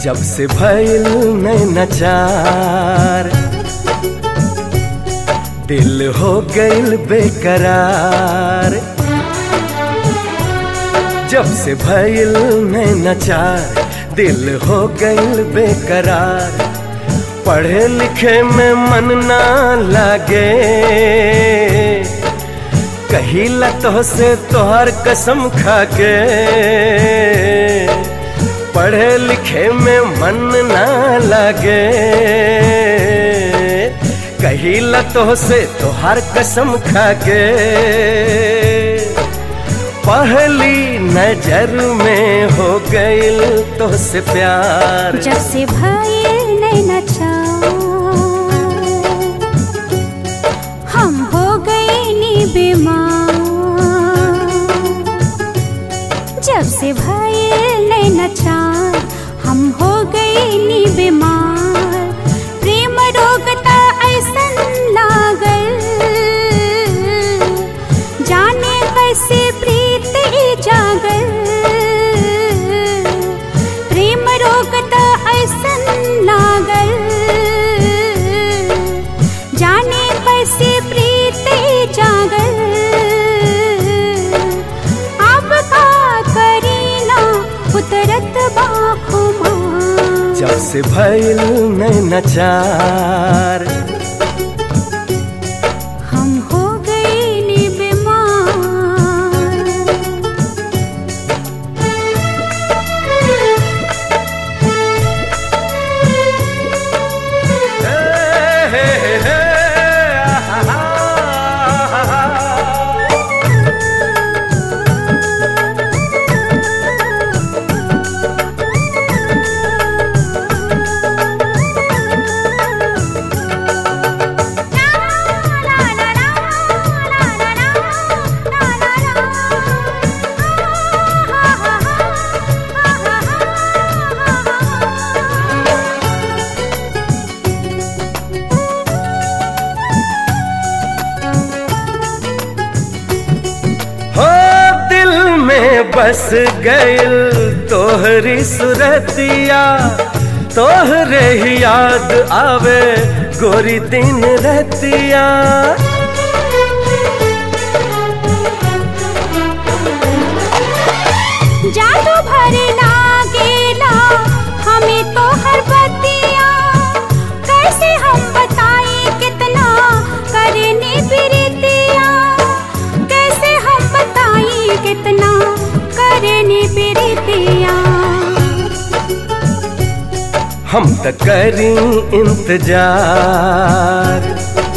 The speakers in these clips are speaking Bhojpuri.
जब से भइल नचार दिल हो गइल बेकरार जब से भइल नचार दिल हो गइल बेकरार पढ़े लिखे में मन ना लागे कही लतो से तोहर कसम खाके पढ़े लिखे में मन ना लागे कही लतो से तोहर कसम खाके पहली नजर में हो गइल तो से प्यार जब से भइल नैना चार हम हो गए नी बीमार जब से भइल नैना चार हम हो गए नी बीमार प्रेम रोग त ऐसन लागल जाने कैसे प्रीत ही जागल प्रेम रोग त ऐसन लागल जाने कैसे प्रीत ही जागल अब का करीना उतरत बाखुमा जब से भइल नचार हम हो गए नी बीमार हो दिल में बस गइल तोहरी सुरतिया तोहरे ही याद आवे गोरी दिन रतिया जादू भर लागेला हमें तो हर बतिया कैसे हम बताएं कितना करने प्रीतिया कैसे हम बताएं कितना करने प्रीतिया हम त करी इंतजार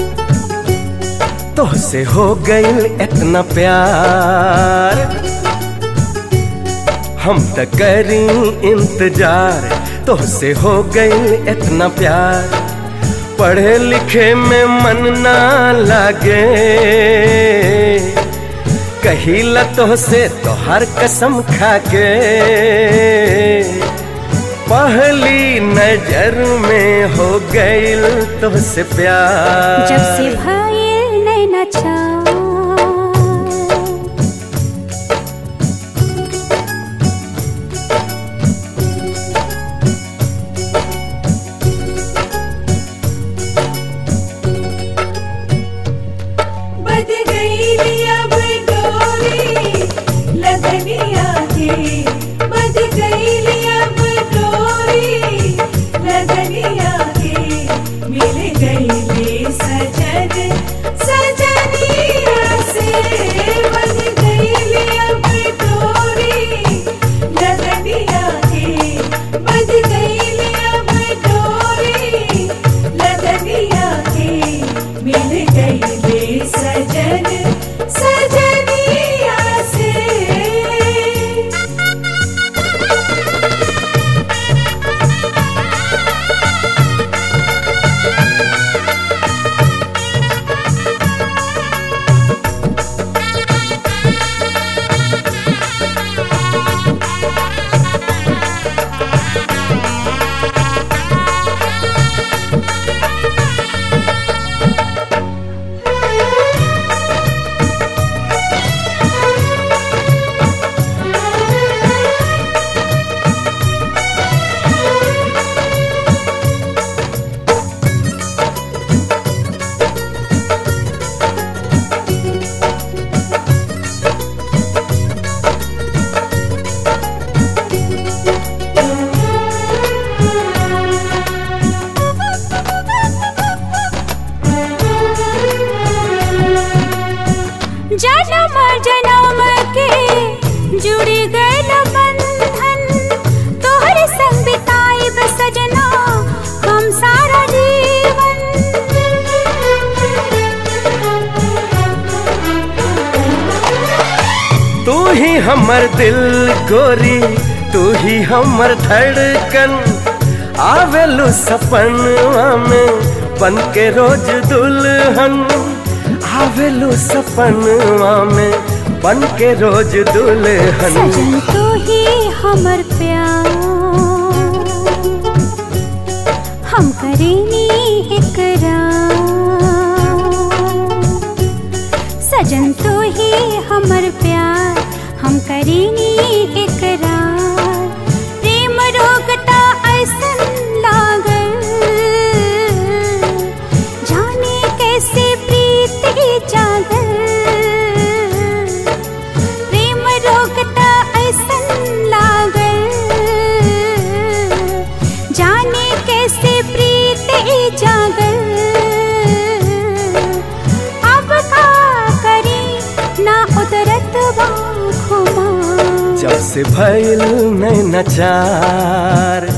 तोहसे हो गइल इतना प्यार हम त करी इंतजार तोहसे हो गइल इतना प्यार पढ़े लिखे में मन ना लागे कही लतो से तोहर कसम खाके पहली नजर में हो गइल तुझसे प्यार जब से भइल नैना चार बद गई अब डोरी लदनिया के बद गई अब डोरी लदनिया के मिल गई ले सजन सजनिया से बद गई अब डोरी लदनिया के बद गई अब डोरी लदनिया के मिल गई ले सजन सजन जन्म जन्म के जुड़ी गल बंधन तोहर संग बिताइब सजना हम सारा जीवन तू ही हमर दिल गोरी तू ही हमर धड़कन आवेलू सपनवा में बन के रोज दुल्हन आवेलू सपनवा में बन के रोज दुल्हन सजन तो ही हमर प्यार हम करेनी इकरार सजन तो ही हमर प्यार हम करेनी इकरार प्रेम रोगता ऐसन लागल जाने कैसे प्रीत ही जागल प्रेम रोकता ऐसन लागल जाने कैसे प्रीत ही जागल अब का करी ना उतरत बाखुमा जब से भइल नैना चार